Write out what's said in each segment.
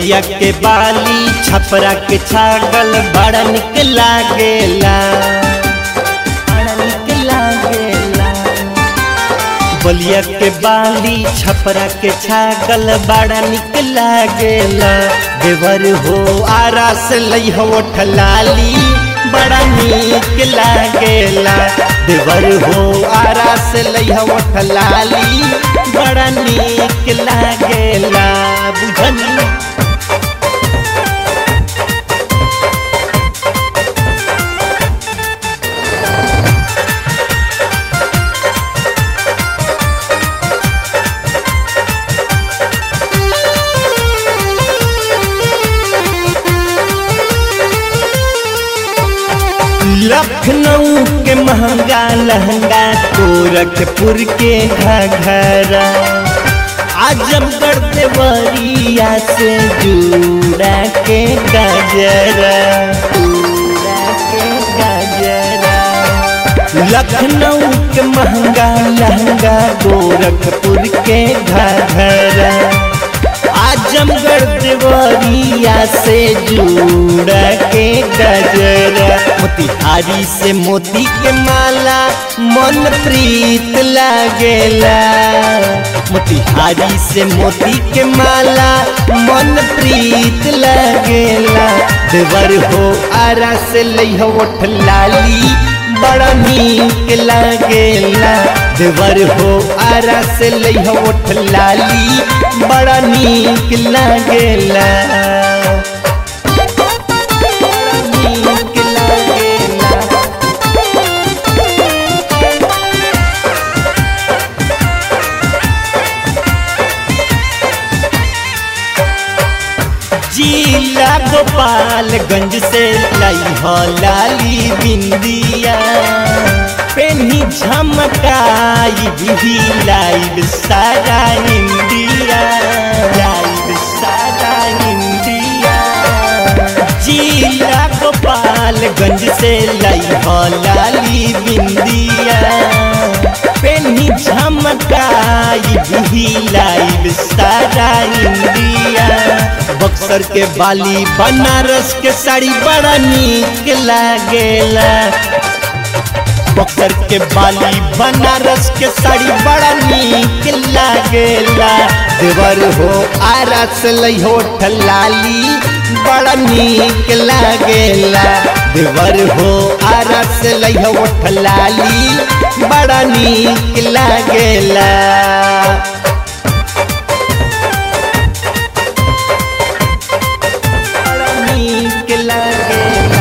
बलिया के बाली छपरा के छागल बड़ा निक लागेला बड़ा निक लागेला बलिया के बाली छपरा के छागल बड़ा निक लागेला देवर हो आरा से लई हो ठलाली बड़ा निक लागेला देवर हो आरा से लई हो ठलाली बड़ा निक लागेला बुझनी लखनऊ के महंगा लहंगा गोरखपुर के घघरा आजमगढ़ देवरिया से जुड़ा के गजरा जुड़ा के गजरा लखनऊ के महंगा लहंगा गोरखपुर के घघरा आजमगढ़ देवरिया से जुड़ा के गजरा मोतिहारी से मोती के माला मन प्रीत लागेला मोतिहारी से मोती के माला मन प्रीत लागेला देवर हो आरा से लई हो लाली बड़ा नीक लागेला देवर हो आरा से लई हो लाली बड़ा नीक लागेला बड़ा नीक लागेला जिला गोपालगंज से लाई हो लाली बिंदिया पेनी झमकाई भी लाइव सारा इंडिया लाइव सारा इंडिया जिला गोपालगंज से लाई हो लाली बिंदिया पेनी झमकाई भी लाइव सारा इंडिया बक्सर के बाली बनारस के साड़ी बड़ा नीक लागेला बक्सर के बाली बनारस के साड़ी बड़ा नीक लागेला देवर हो आरस लई हो ठलाली बड़ा नीक लागेला देवर हो आरस लई हो ठलाली बड़ा नीक लागेला बड़ा नीक लागेला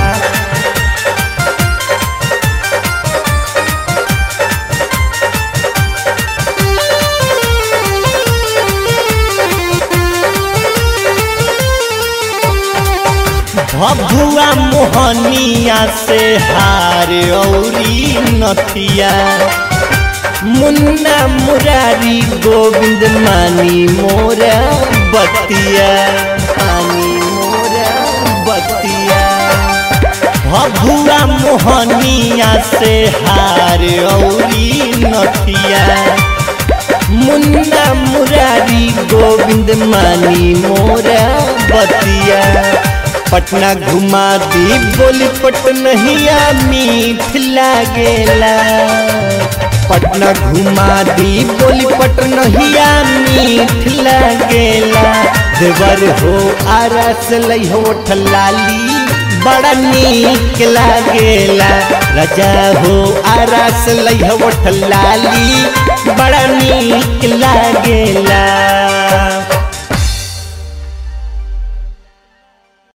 भभुआ मोहनिया से हार औरी नथिया मुन्ना मुरारी गोविंद मानी मोरा बतिया मानी मोरा बतिया भभुआ मोहनिया से हार औरी नथिया मुन्ना मुरारी गोविंद मानी मोरा बतिया पटना घुमा दी बोली पटनहिया मीठ लागेला पटना घुमा दी बोली पटनहिया मीठ लागेला देवर हो आरस लई हो ठलाली बड़ा नीक लागेला राजा हो आरस लई हो ठलाली बड़ा नीक लागेला